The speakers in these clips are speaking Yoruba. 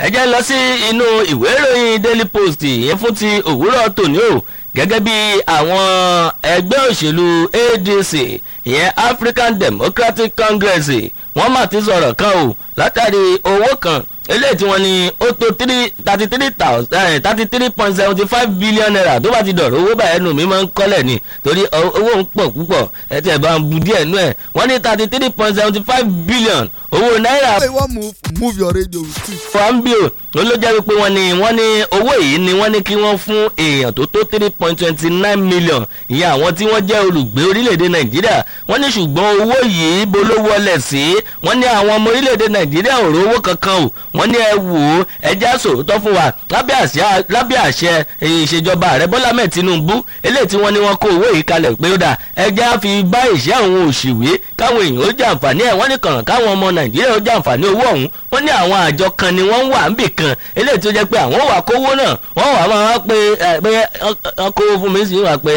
ẹ jẹ́ lọ sí inú ìwé ìròyìn daily post yẹn fún ti òwúrọ̀ tòní o gẹ́gẹ́ bí àwọn ẹgbẹ́ òṣèlú adc ìyẹn african democratic congress wọ́n mà ti sọ̀rọ̀ kan o látàrí owó kan eléyìí tí wọ́n ní ó tó thirty three thousand thirty three point seventy five billion naira tó bá ti dọ̀rọ̀ owó báyẹn nù mí máa ń kọ́lẹ̀ ni torí owó ń pọ̀ púpọ̀ ẹ ti ẹ̀ bá ń bu díẹ̀ nú ẹ̀ wọ́n ní thirty three point seventy five billion owó náírà. Hey, one move, move your radio with it. fambio ló ló jẹ́ wípé wọ́n ní wọ́n ní owó yìí ni wọ́n ní kí wọ́n fún èèyàn tó tó three point twenty nine million ìyẹn àwọn tí wọ́n jẹ́ olùgbé orílẹ̀-èdè nàìjíríà wọ́n ní ṣùgbọ́n owó yìí bó ló wọlé sí wọ́n ní àwọn ọmọ orílẹ̀-èdè nàìjíríà ò rówó kankan o wọ́n ní ẹ wò ó ẹjẹ́ sòótọ́ fún wa lábẹ́ àṣẹ ìṣèjọba ààrẹ bọ́lá mẹ́ẹ̀ tinubu eléyìí tí wọ́n ní wọ́n kó owó yìí kalẹ̀ pé ó dà ẹjẹ́ á fi bá ìṣẹ́ àwọn òṣìwé káwọn èèyàn ó jàǹfààní ẹ̀ wọ́n ní kàràn káwọn ọmọ nàìjíríà ó jàǹfààní owó ọ̀hún wọ́n ní àwọn àjọ kan ni wọ́n wà níbì kan eléyìí tó jẹ́ pé àwọn wà kówó náà wọ́n wà máa pé pé wọ́n kówó fún mi sí wà pé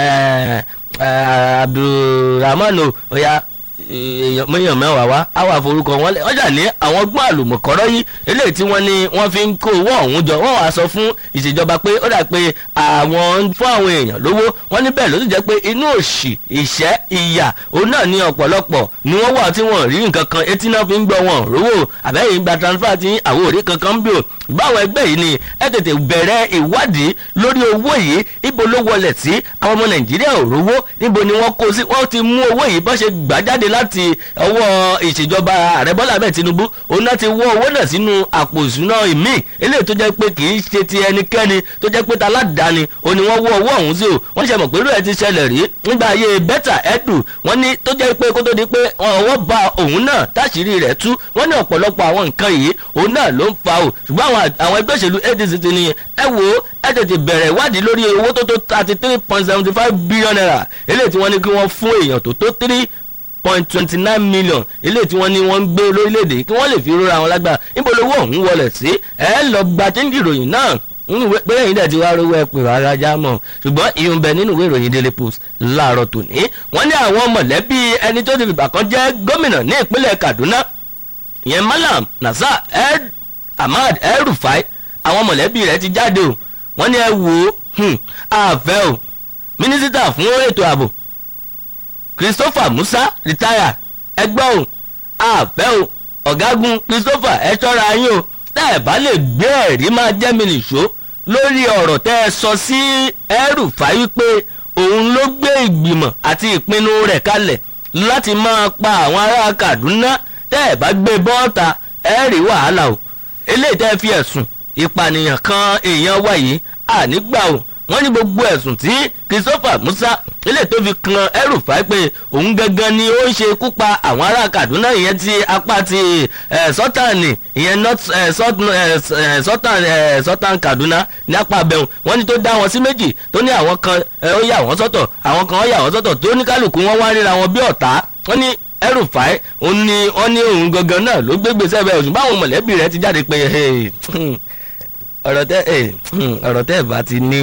abdulrahman oya èèyàn mẹ́wàá wá àwọn àforúkọ wọn lẹ ọjà ní àwọn gbọ́n àlùmọ̀kọ́rọ́ yìí eléyìí tí wọ́n ní wọ́n fi ń kó owó ọ̀hún jọ wọ́n wàá sọ fún ìṣèjọba pé ó dà pé àwọn fún àwọn èèyàn lówó wọ́n ní bẹ́ẹ̀ ló sì jẹ́ pé inú òṣì ìṣẹ́ ìyà òun náà ní ọ̀pọ̀lọpọ̀ ni wọ́n wà tí wọ́n rí nǹkan kan etí náà fi ń gbọ́ wọn rówó àbẹ́yìn gba transfer tí àwọn òrí kankan ń bò báwọn ẹgbẹ́ yìí ni ẹ tètè bẹ̀rẹ̀ ìwádìí lórí owó yìí ibo ló wọlé sí àwọn ọmọ nàìjíríà ò rówó níbo ni wọ́n kó sí wọ́n ti mú owó yìí bọ́n ṣe gbà jáde láti ọwọ́ ìṣèjọba ààrẹ bọ́lá ahmed tinubu òun náà ti wọ́ owó náà sínú àpò ìṣúná ìmí eléyìí tó jẹ́ pé kì í ṣe ti ẹnikẹ́ni tó jẹ́ pé ta aládàáni òun ni wọ́n wọ́ owó ọ̀hún sí o wọ́n ṣe mọ̀ pé irú ẹ̀ ti ṣẹlẹ̀ rí nígbà ayé bẹ́tà ẹ̀dù wọ́n ní tó jẹ́ pé kó tó di pé ọwọ́ ba òun náà táṣìírí rẹ̀ tú wọ́n ní ọ̀pọ̀lọpọ̀ àwọn nǹkan yìí òun náà ló ń fa o ṣùgbọ́n àwọn ẹgbẹ́ òṣèlú adc ti ní ẹ wo ẹ tètè bẹ̀rẹ̀ ìwádìí lórí owó tó tó thirty three point seventy five billion naira eléyìí tí wọ́n ní kí wọ́n fún èèyàn tó tó three point twenty nine million eléyìí tí wọ́n ní wọ́n ń gbé lórílẹ̀‐èdè kí wọ́n lè fi rora àwọn lágbára níbo lówó ọ̀hún wọlé sí ẹ lọ gba chẹ́ńdì ìròyìn náà pé ẹ̀yin dẹ̀ ti wá rówó ẹ pè rárá já mọ̀ ṣùgbọ́n ìyún bẹ nínú ìwé ìròyìn daily post láàárọ̀ tòní wọ́n ní àwọn mọ̀lẹ́bí ẹni tó ti fìgbà kan jẹ́ gómìnà ní ìpínlẹ̀ kaduna ìyẹn malam nasa ahmad el-rufai àwọn mọ̀lẹ́bí rẹ̀ ti jáde o wọ́n ní ẹ wò ó àfẹ́ o mínísítà fún ètò ààbò christopher musa retire ẹgbẹ́ o àfẹ́ o ọ̀gágun christopher ẹ ṣọ́ra yín o tẹ́ ẹ bá lè gbé ẹ̀rí máa jẹ́ mi nìṣó lórí ọ̀rọ̀ tẹ́ ẹ sọ sí El-Rufai wípé òun ló gbé ìgbìmọ̀ àti ìpinnu rẹ̀ kalẹ̀ láti máa pa àwọn ará kaduna tẹ́ ẹ bá gbé bọ́ọ̀ta ẹ rí wàhálà o eléyìí tẹ́ ẹ fi ẹ̀sùn ìpànìyàn kan èèyàn wáyé ànígbà o wọ́n ní gbogbo ẹ̀sùn tí christopher musa ilé tó fi kan El-Rufai pé òun gangan ni ó ń ṣe ikú pa àwọn ará kaduna ìyẹn ti apá ti sọ́tàní ìyẹn sọ́tàn kaduna ní apá abẹ́hùn wọ́n ní tó dá wọn sí méjì tó ní àwọn kan ó yà wọ́n sọ́tọ̀ àwọn kan ó yà wọ́n sọ́tọ̀ tó ní kálukú wọn wá ríra wọn bí ọ̀tá wọ́n ní El-Rufai òun ni wọ́n ní òun gangan náà ló gbégbé sẹ́bẹ̀ òṣùn báwọn mọ̀lẹ́bí rẹ̀ ti jáde pé ọ̀rọ̀ tẹ́ ọ̀rọ̀ tẹ́ bá ti ní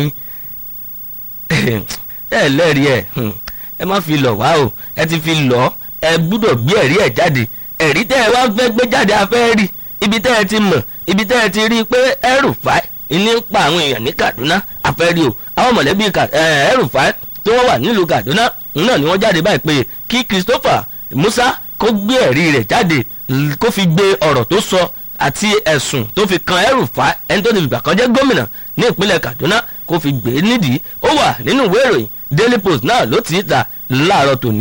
ẹ lẹ́rìí ẹ̀ ẹ má fi lọ̀ wá o ẹ ti fi lọ̀ ẹ gbúdọ̀ gbé ẹ̀rí ẹ̀ jáde ẹ̀rí tẹ́ ẹ wá fẹ́ gbé jáde afẹ́ rí ibi tẹ́ ẹ ti mọ̀ ibi tẹ́ ẹ ti rí i pé El-Rufai ní ń pa àwọn èèyàn ní Kaduna afẹ́ rí o àwọn mọ̀lẹ́bí El-Rufai tí wọ́n wà nílùú Kaduna náà ni wọ́n jáde báyìí pé kí Christopher Musa kó gbé ẹ̀rí rẹ̀ jáde kó fi gbé ọ̀rọ̀ tó sọ àti ẹ̀sùn tó fi kan El-Rufai ẹni tó ti fìgbà kan jẹ́ gómìnà ní ìpínlẹ̀ Kaduna kó fi gbé nídìí ó wà nínú ìwé ìròyìn Daily Post náà ló ti ta láàárọ̀ tòní.